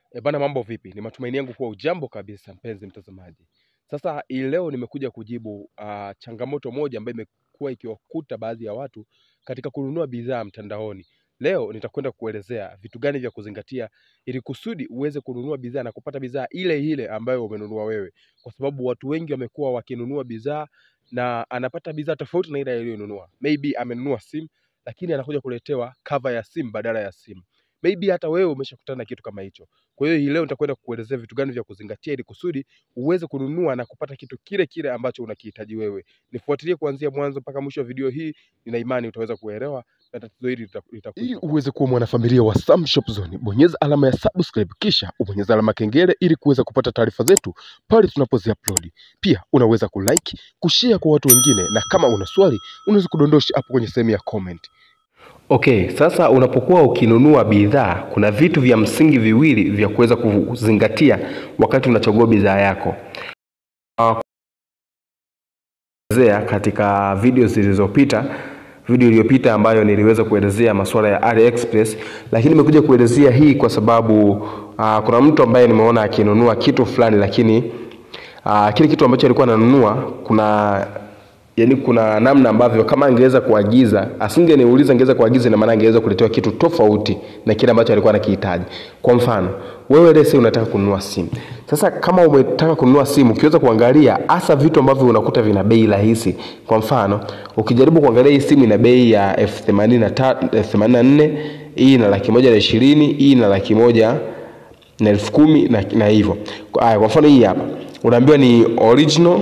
E bana, mambo vipi? Ni matumaini yangu kuwa ujambo kabisa, mpenzi mtazamaji. Sasa hii leo nimekuja kujibu uh, changamoto moja ambayo imekuwa ikiwakuta baadhi ya watu katika kununua bidhaa mtandaoni. Leo nitakwenda kuelezea vitu gani vya kuzingatia ili kusudi uweze kununua bidhaa na kupata bidhaa ile ile ambayo umenunua wewe, kwa sababu watu wengi wamekuwa wakinunua bidhaa na anapata bidhaa tofauti na ile aliyonunua. Maybe amenunua simu lakini anakuja kuletewa cover ya simu badala ya simu. Maybe hata wewe umeshakutana na kitu kama hicho. Kwa hiyo hii leo nitakwenda kukuelezea vitu gani vya kuzingatia ili kusudi uweze kununua na kupata kitu kile kile ambacho unakihitaji wewe. Nifuatilie kuanzia mwanzo mpaka mwisho wa video hii, nina imani utaweza kuelewa na tatizo hili lita- litakuwa. Ili uweze kuwa mwanafamilia wa Sam Shop Zone, bonyeza alama ya subscribe kisha ubonyeza alama kengele ili kuweza kupata taarifa zetu pale tunapozi upload. Pia unaweza kulike, kushare kwa watu wengine, na kama una swali unaweza kudondosha hapo kwenye sehemu ya comment. Okay, sasa unapokuwa ukinunua bidhaa, kuna vitu vya msingi viwili vya kuweza kuzingatia wakati unachagua bidhaa yako. Ah, kuelezea katika video zilizopita, video iliyopita ambayo niliweza kuelezea masuala ya AliExpress, lakini nimekuja kuelezea hii kwa sababu uh, kuna mtu ambaye nimeona akinunua kitu fulani, lakini uh, kile kitu ambacho alikuwa ananunua kuna yani kuna namna ambavyo kama angeweza kuagiza asingeniuliza angeweza kuagiza ina maana angeweza kuletewa kitu tofauti na kile ambacho alikuwa anakihitaji kwa mfano wewe lese unataka kununua simu sasa kama umetaka kununua simu ukiweza kuangalia hasa vitu ambavyo unakuta vina bei rahisi kwa mfano ukijaribu kuangalia hii simu ina bei ya elfu themanini na ta- elfu themanini na nne hii ina laki moja na ishirini hii ina laki moja na elfu kumi na, na hivyo Aya, kwa mfano hii hapa unaambiwa ni original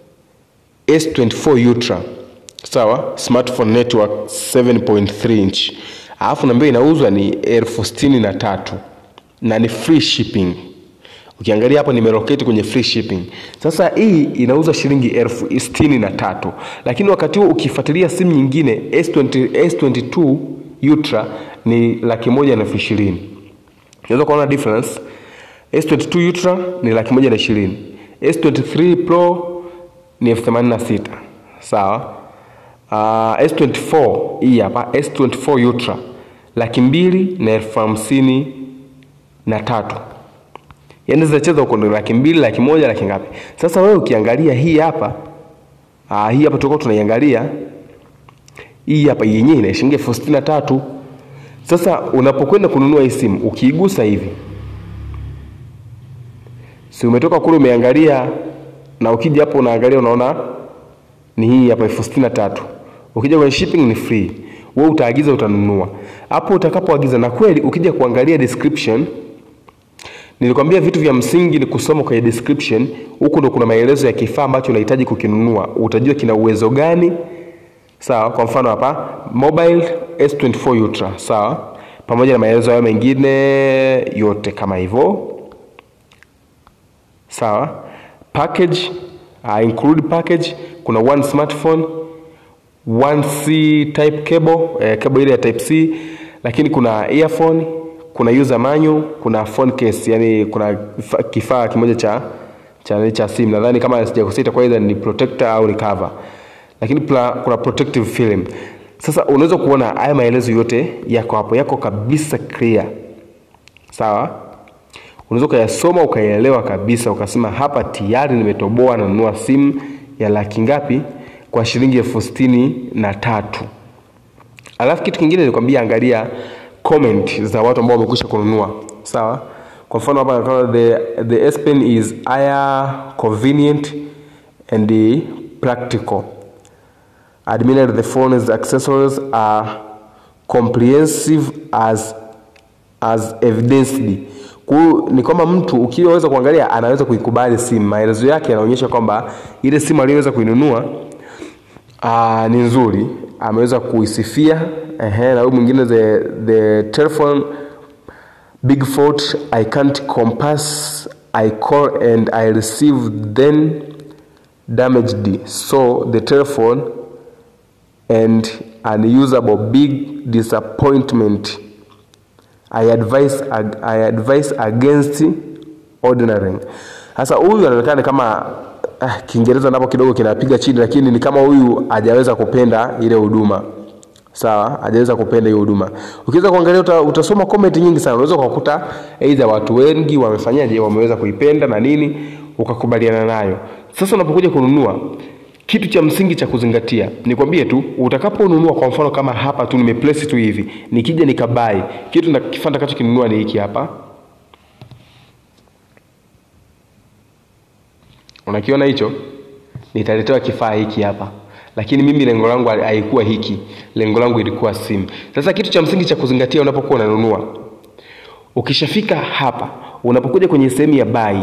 S24 Ultra sawa, smartphone network 7.3 inch, alafu naambiwa inauzwa ni elfu sitini na tatu na ni free shipping. Ukiangalia hapo nimeroketi kwenye free shipping. Sasa hii inauzwa shilingi elfu sitini na tatu, lakini wakati huo ukifuatilia simu nyingine S20, S22 Ultra ni laki moja na elfu ishirini. Unaweza kuona difference. S22 Ultra ni laki moja na ishirini. S23 Pro ni elfu themanini na sita sawa. Uh, S24 hii hapa S24 Ultra laki mbili na elfu hamsini na tatu yaani zinacheza huko ndo laki mbili laki moja laki ngapi sasa wewe ukiangalia hii hapa uh, hii hapa tulikuwa tunaiangalia hii hapa yenyewe ina shilingi elfu sitini na tatu sasa unapokwenda kununua hii simu ukiigusa hivi si umetoka kule umeangalia na ukija hapo unaangalia unaona ni hii hapa elfu sitini na tatu ukija kwenye shipping ni free wewe utaagiza utanunua hapo utakapoagiza na kweli ukija kuangalia description nilikwambia vitu vya msingi ni kusoma kwenye description huku ndo kuna maelezo ya kifaa ambacho unahitaji kukinunua utajua kina uwezo gani sawa kwa mfano hapa mobile s24 ultra sawa pamoja na maelezo hayo mengine yote kama hivyo sawa package uh, include package kuna one smartphone one c type cable eh, cable ile ya type c lakini kuna earphone kuna user manual kuna phone case yani kuna kifa- kifaa kimoja cha cha, cha simu nadhani kama sijakosea itakuwa either ni protector au ni cover lakini pla, kuna protective film sasa unaweza kuona haya maelezo yote yako hapo yako kabisa clear sawa unaweza ukayasoma ukayaelewa kabisa ukasema hapa tayari nimetoboa nanunua simu ya laki ngapi kwa shilingi elfu sitini na tatu alafu kitu kingine nikwambia angalia comment za watu ambao wamekwisha kununua sawa kwa mfano hapa naona the, the S Pen is higher convenient and practical admitted the phone's accessories are comprehensive as as evidenced kwa hiyo ni kwamba mtu ukiweza kuangalia anaweza kuikubali simu maelezo yake yanaonyesha kwamba ile simu aliyoweza kuinunua uh, ni nzuri ameweza kuisifia ehe, na huyu mwingine the, the telephone big fault i can't compass i call and i receive then damaged so the telephone and unusable big disappointment I advise, ag- I advise against ordering. Sasa huyu anaonekana kama ah, Kiingereza napo kidogo kinapiga chini, lakini ni kama huyu hajaweza kupenda ile huduma sawa hajaweza kupenda hiyo huduma ukiweza kuangalia uta, utasoma comment nyingi sana unaweza ukakuta aidha watu wengi wamefanyaje wameweza kuipenda na nini ukakubaliana nayo sasa unapokuja kununua kitu cha msingi cha kuzingatia nikwambie tu utakaponunua kwa mfano kama hapa tu nimeplace tu hivi nikija nikabai kitu na kifaa nitakachokinunua ni hiki hapa unakiona hicho nitaletewa kifaa hiki hapa lakini mimi lengo langu haikuwa hiki lengo langu ilikuwa simu sasa kitu cha msingi cha kuzingatia unapokuwa unanunua ukishafika hapa unapokuja kwenye sehemu ya bai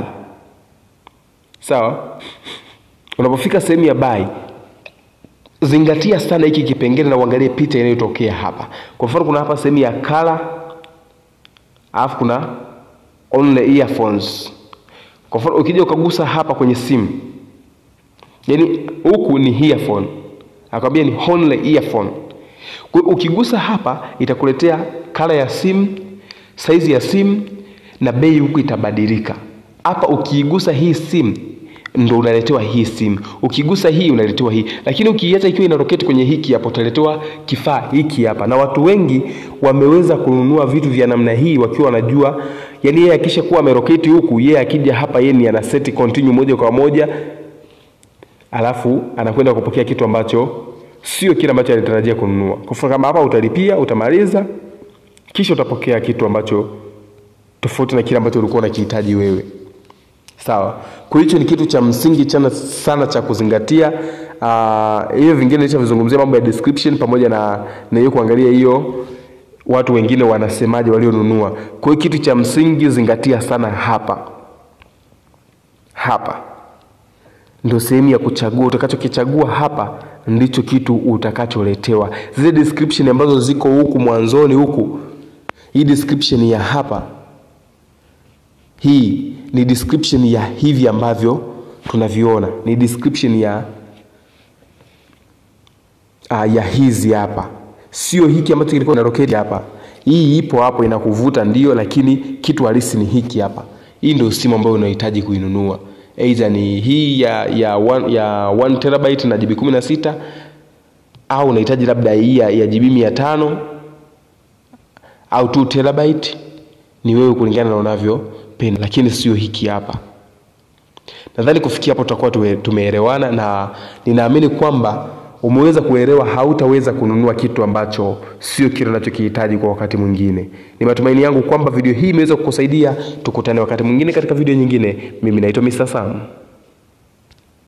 sawa unapofika sehemu ya bai zingatia sana hiki kipengele na uangalie picha inayotokea hapa kwa mfano kuna hapa sehemu ya kala alafu kuna only earphones kwa mfano ukija ukagusa hapa kwenye simu yaani huku ni earphone akwambia ni only earphone kwa hiyo ukigusa hapa itakuletea kala ya simu saizi ya simu na bei huku itabadilika hapa ukiigusa hii simu ndo unaletewa hii simu ukigusa hii unaletewa hii lakini ukiiacha ikiwa ina roketi kwenye hiki hapo utaletewa kifaa hiki hapa na watu wengi wameweza kununua vitu vya namna hii wakiwa wanajua yani yeye akisha kuwa ameroketi huku yeye akija hapa yeye ni ana seti continue moja kwa moja alafu anakwenda kupokea kitu ambacho sio kile ambacho alitarajia kununua kwa mfano kama hapa utalipia utamaliza kisha utapokea kitu ambacho tofauti na kile ambacho ulikuwa unakihitaji wewe sawa kwa hicho ni kitu cha msingi chana sana cha kuzingatia uh, hiyo vingine nishavizungumzia mambo ya description pamoja na na hiyo kuangalia hiyo watu wengine wanasemaje walionunua kwa hiyo kitu cha msingi zingatia sana hapa hapa ndio sehemu ya kuchagua utakachokichagua hapa ndicho kitu utakacholetewa zile description ambazo ziko huku mwanzoni huku hii description ya hapa hii ni description ya hivi ambavyo tunaviona ni description ya uh, ya hizi hapa sio hiki ambacho kilikuwa na roketi hapa hii ipo hapo inakuvuta ndio lakini kitu halisi ni hiki hapa hii ndio simu ambayo unahitaji kuinunua aidha ni hii ya ya 1 ya 1 terabyte na GB 16 au unahitaji labda hii ya, ya GB 500 au 2 terabyte ni wewe kulingana na unavyopenda lakini sio hiki hapa nadhani kufikia hapo tutakuwa tumeelewana na ninaamini kwamba umeweza kuelewa hautaweza kununua kitu ambacho sio kile unachokihitaji kwa wakati mwingine ni matumaini yangu kwamba video hii imeweza kukusaidia tukutane wakati mwingine katika video nyingine mimi naitwa Mr. Sam